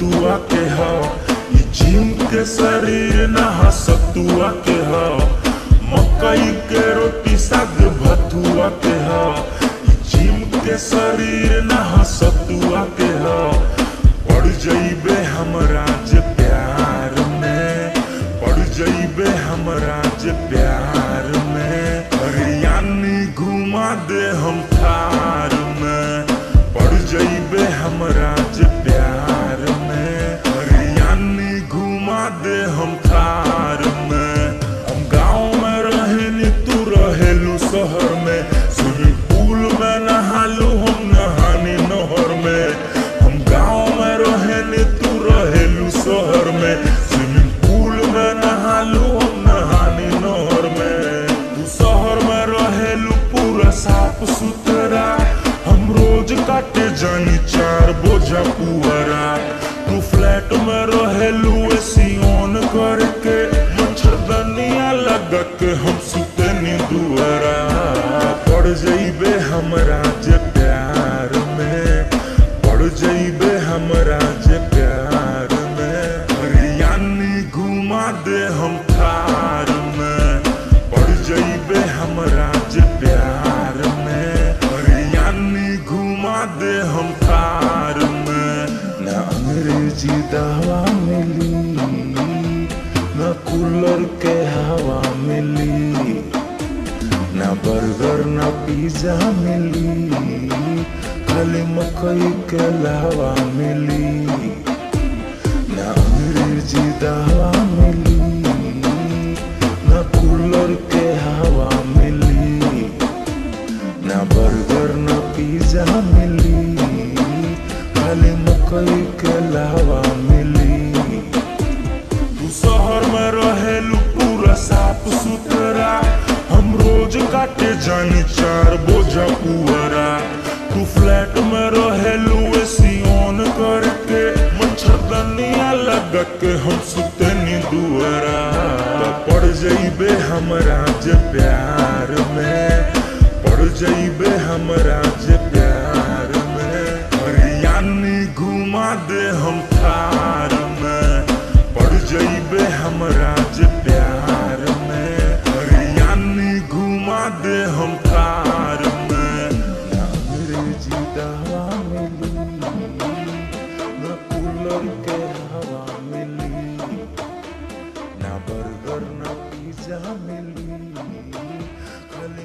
सतुआ के ह ई जिम के शरीर ना सतुआ के ह मकई के रोटी साग भतुआ के ह ई जिम के शरीर ना सतुआ के ह पड़ जइबे हमरा जे प्यार में पड़ जइबे हमरा जे प्यार में हरियाणी घुमा दे हम थार में पड़ जइबे हमरा जे प्यार में हरियाणी घुमा दे हम थार में हम गाँव में रहेनी तू रहेलू शहर में स्विमिंग पूल में नहालू हम नहानी नहर में हम गाँव में रहेनी तू रहेलू शहर में स्विमिंग पूल में नहालू हम नहानी नहर में तू शहर में रहेलू पूरा साफ सुथरा हम रोज काटे जानी चार बोझा पुअरा तू फ्लैट में रहेलू एसी ऑन करके मच्छरदनिया लगा के हम सुतनी दुआरा पड़ जइबे हमरा जे प्यार में पड़ जइबे हमरा जे प्यार में हरियाणी घुमा दे हम थार में पड़ जइबे हमरा जे प्यार में हरियाणी घुमा दे हम थार में ना अंग्रेजी दवा मिली ना कूलर के हवा मिली ना बर्गर ना पिज्जा मिली खाली मकई के लावा मिली ना अंग्रेजी दवा मिली ना कूलर के हवा मिली ना बर्गर ना पिज्जा मिली खाली मकई के लावा मिली तू शहर में रहेलू पूरा साफ सुथरा हम रोज काटे जानी चार बोझा पुअरा तू फ्लैट में रहेलू एसी ऑन करके मच्छरदनिया लगा के हम सुतनी दुआरा तो पड़ जइबे हमरा जे प्यार में पड़ जइबे हमरा जे प्यार में हरियाणी घुमा दे हम थार में पड़ जइबे हमरा जे प्यार में हरियाणी घुमा दे हम थार में ना अंग्रेजी दवा मिली ना कूलर के हवा मिली ना बर्गर ना पिज्जा मिली खाली